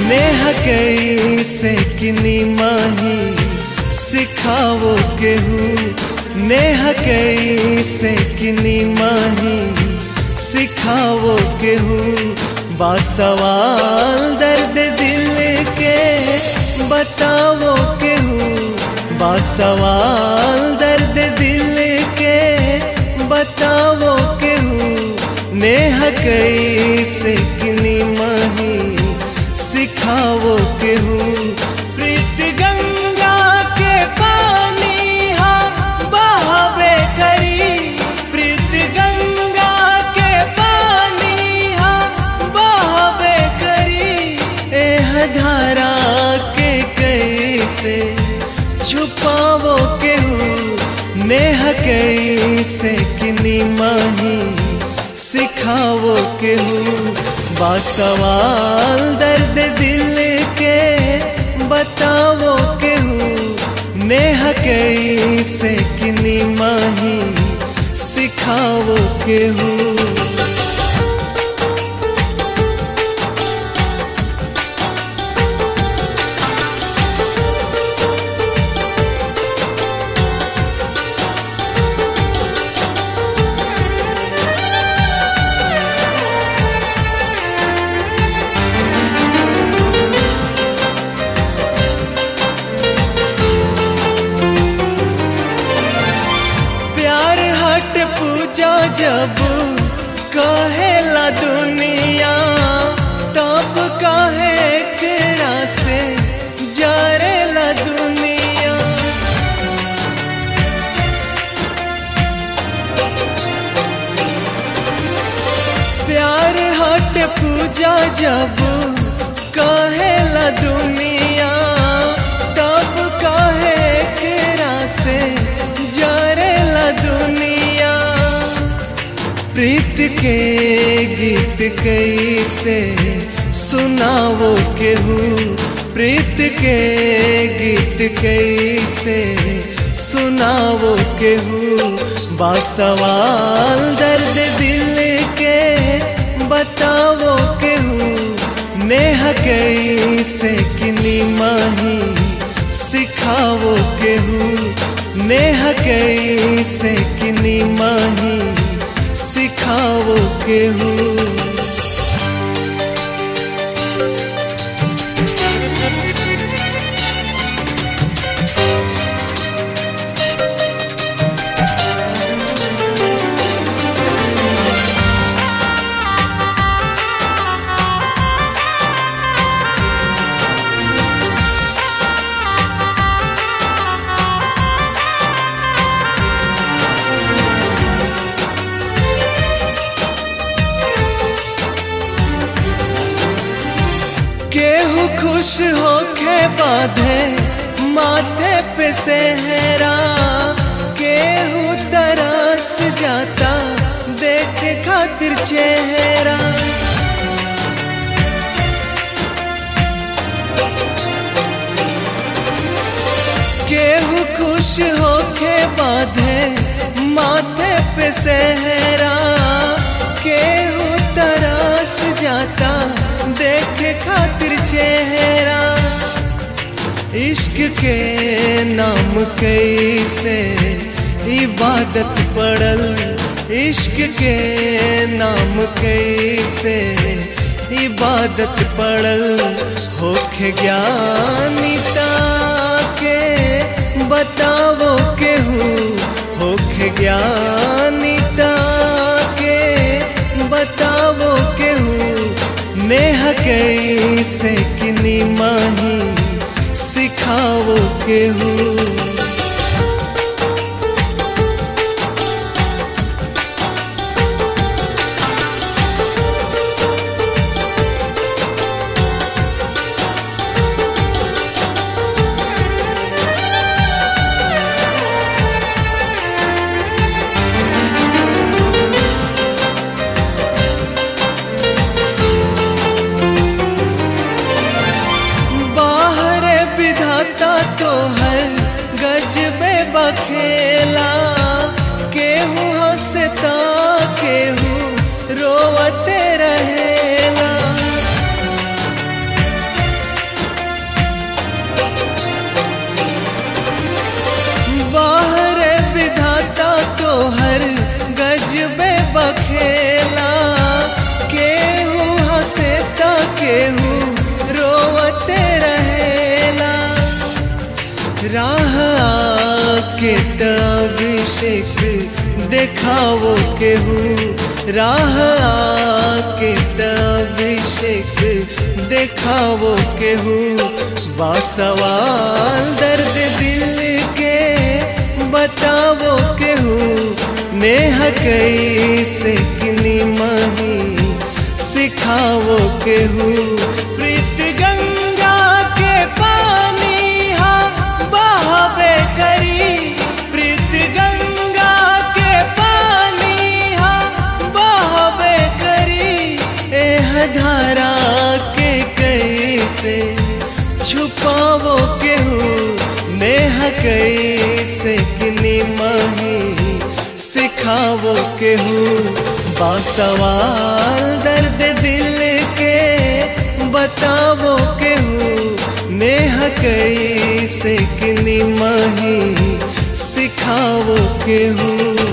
नेह कैसे किनी माही सिखावो केहू नेह कैसे किनी माही सिखावो केहू बासवाल दर्द दिल के बतावो केहू बासवाल दर्द दिल के बतावो केहू नेह कैसे किनी माही सिखावो केहू प्रीत गंगा के पानी हा बहावे करी प्रीत गंगा के पानी हा बहावे करी एह धारा के कैसे छुपावो केहू नेह कैसे किनी माही सिखावो केहू बासवाल दर्द दिल के बतावो केहू नेह कैसे किनी माही सिखावो केहू प्यार हट पूजा जब कहेला दुनिया तब कहे केरा से जरेला दुनिया प्यार हट पूजा जब कहेला दुनिया तब कहे केरा से जरेला दुनिया प्रीत के गीत कैसे सुनावो केहू प्रीत के गीत कैसे सुनावो केहू बासवाल दर्द दिल के बतावो केहू नेह कैसे किनी माही सिखावो केहू नेह कैसे किनी माही सिखावो केहू केहू खुश होके बांधे माथे पे सेहरा केहू तरस जाता देख खातिर चेहरा केहू खुश होके बांधे माथे पे सेहरा केहू तरस जाता देख खातिर चेहरा इश्क के नाम कैसे इबादत पड़ल इश्क के नाम कैसे इबादत पड़ल होखे ज्ञानिता के बतावो केहू होखे ज्ञानिता के बतावो केहू नेह कैसे किनी माही सिखावो केहू बाहर विधाता तो हर केहू रोवते रहेला राह के अभिषेक देखावो केहू राह के अभिषेक देखावो केहू बासवाल दर्द दिल के बतावो केहू नेह कैसे किनी मही सिखावो केहू प्रीत गंगा के पानी हा बहावे करी प्रीत गंगा के पानी हा बहावे करी एह धारा के कैसे छुपावो केहू नेह कैसे किनी मही सिखावो केहू बासवाल दर्द दिल के बतावो केहू नेह कैसे किनी मही सिखावो केहू